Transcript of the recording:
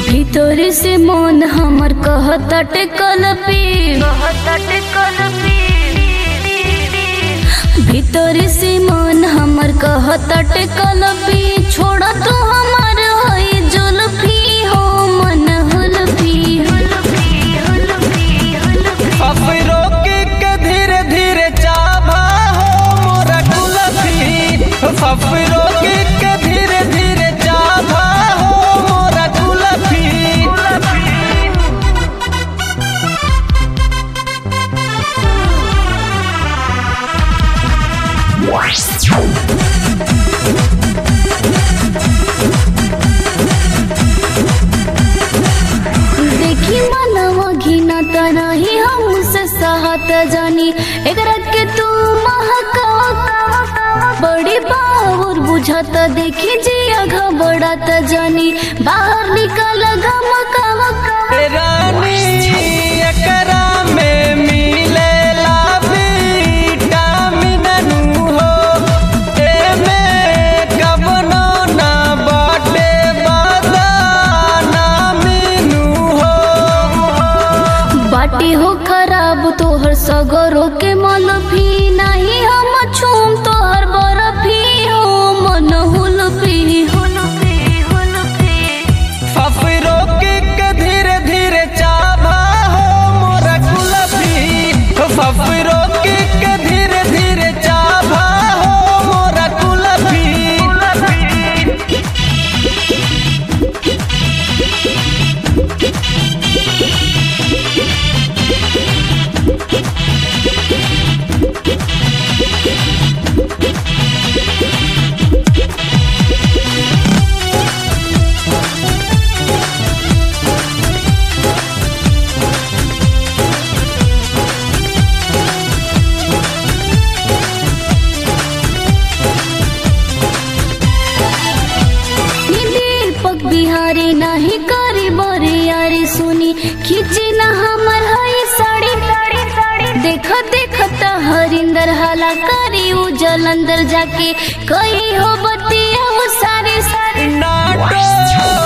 भीतर से मन हमर कहतटे कलपी कहतटे कलपी भीतर से मन हमर कहतटे कलपी छोड़ तू हमर होई जुल्फी हो मन हुल्फी हुल्फी हुल्फी हुल्फी अफरो के के धीरे धीरे चाभा हो मोरा कुलफी अफरो के के धीरे धीरे चाभा हो मोरा कुलफी देखी मनवा घिना तरही हमसे सहत जानी एकरा के तू महका बड़ी बावर बुझत देखी जिया घबड़त जानी बाहर निकल गमका रानी एकरा में मिलेला विटामिन नु हो एमे कवनो ना बाटे बदाना मीनू हो बाटी हो खराब तोहर सगरो के मलफी नहीं हम छूम तोहर बरफी हो मन हुलफी हुलफी हुलफी फफरो के के धीरे धीरे चाभा हो मोरा कुलफी फफरो के के धीरे धीरे चाभा हो मोरा कुलफी नी दीपक बिहारी नहीं करी बरी यारी सुनी खींची ना हमर हई साड़ी साड़ी साड़ी देख देख त हरिंदर हाला करी उ जलंदर जाके कही हो बतिया वो सारे सारे नाटो